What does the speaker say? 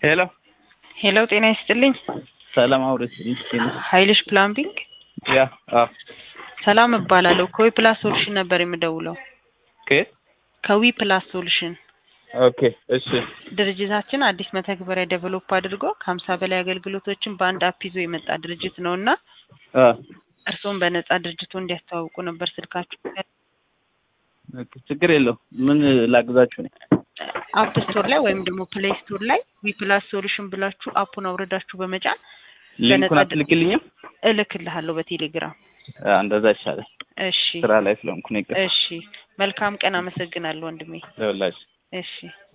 ሄሎ ሄሎ ጤና ይስጥልኝ። ሰላም አውርስ ኃይልሽ ፕላምቢንግ ያ አ ሰላም እባላለሁ። ከዊ ፕላስ ሶሉሽን ነበር የምደውለው። ከየት? ከዊ ፕላስ ሶሉሽን ኦኬ እሺ ድርጅታችን አዲስ መተግበሪያ ዴቨሎፕ አድርጎ ከሀምሳ በላይ አገልግሎቶችን በአንድ አፕ ይዞ የመጣ ድርጅት ነው እና አ እርስዎም በነጻ ድርጅቱ እንዲያስተዋውቁ ነበር ስልካችሁ ኦኬ ችግር የለው ምን ላግዛችሁ ነው? አፕ ስቶር ላይ ወይም ደግሞ ፕሌይ ስቶር ላይ ዊ ፕላስ ሶሉሽን ብላችሁ አፑን አውርዳችሁ በመጫን ሊንኩን በነጻ አትልክልኝም? እልክልሃለሁ በቴሌግራም። አ እንደዛ ይሻላል። እሺ ስራ ላይ ስለሆንኩ ነው። ይቅር እሺ፣ መልካም ቀን። አመሰግናለሁ ወንድሜ። ለሁላችሁ እሺ